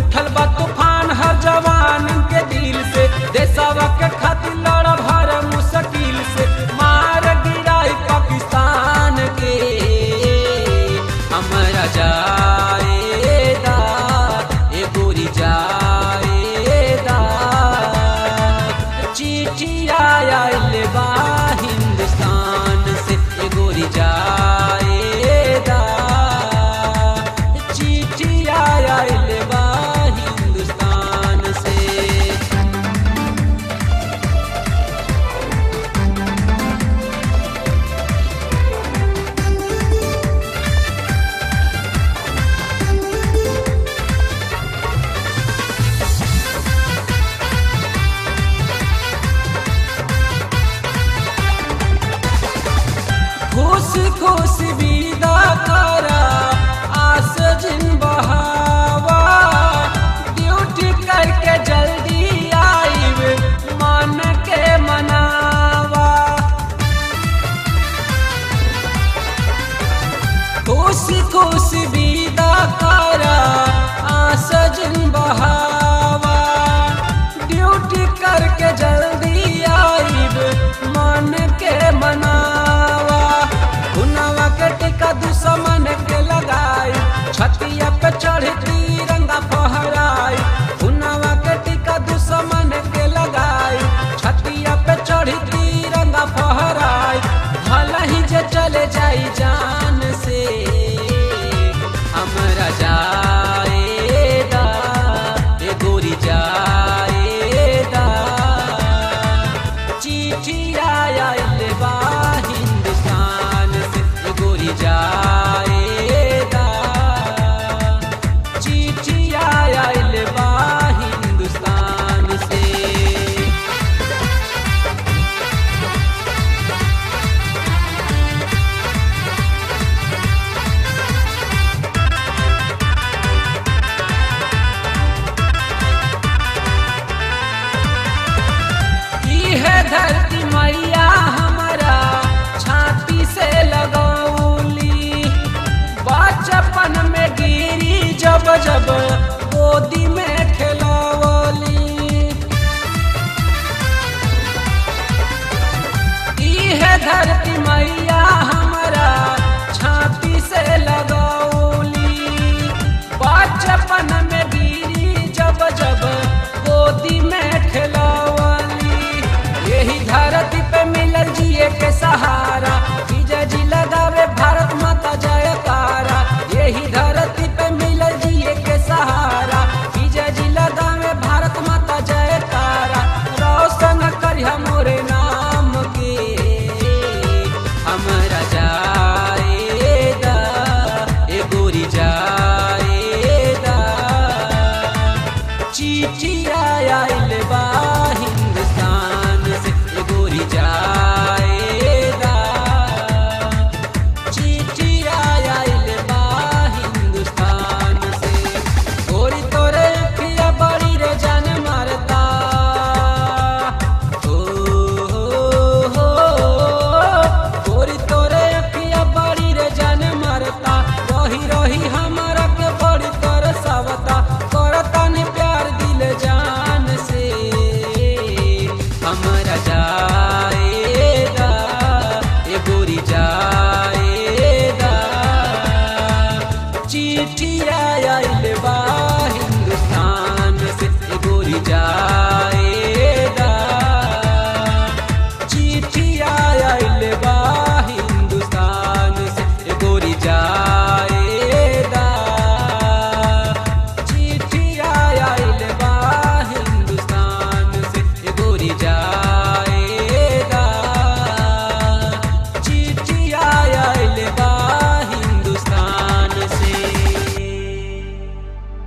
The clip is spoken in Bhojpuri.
उठल बा तूफान हर जवान के दिल से देशवा के खातिर लड़ब हर मुश्किल से मार गिराई पाकिस्तान के हमरा जाएदा ए गोरी जाएदा चिट्ठी आयल बा हिंदुस्तान से ए गोरी जाएदा चिट्ठी आयल बा हिंदुस्तान से खुश खुश विदा करा आस जिन बहावा ड्यूटी करके जल्दी आईब मन के मनावा खुश खुश विदा करा आस जिन बहावा ड्यूटी करके जल्दी आईब मन के मनावा हुनवा के टिका दुश्मन के लगाई छतिया पे चढ़ तिरंगा फहराई हुनवा के टिका दुश्मन के लगाई छतिया पे चढ़ तिरंगा फहराई भला ही जे चले जाई जान से हमरा जाएदा ए गोरी जाएदा चिट्ठी आयल बा हिंदुस्तान से ए गोरी जाएदा चिट्ठी आयल बा हिंदुस्तान से इहे धरती मैया हमारा छाती से लगौली बचपन में गिरी जब जब गोदी में खेलवली इहे धरती मैया हमारा छाती से लगौली बचपन में गिरी जब जब गोदी में खेलवली यही धरती पे मिलल जिए के सहारा विजय जी लगावे भारत माता जयकारा यही धरती पे मिलल जिए के सहारा विजय जी लगावे भारत माता जयकारा रोशन करिया मोरे नाम के हमरा जाएदा ए गोरी जाएदा चिट्ठी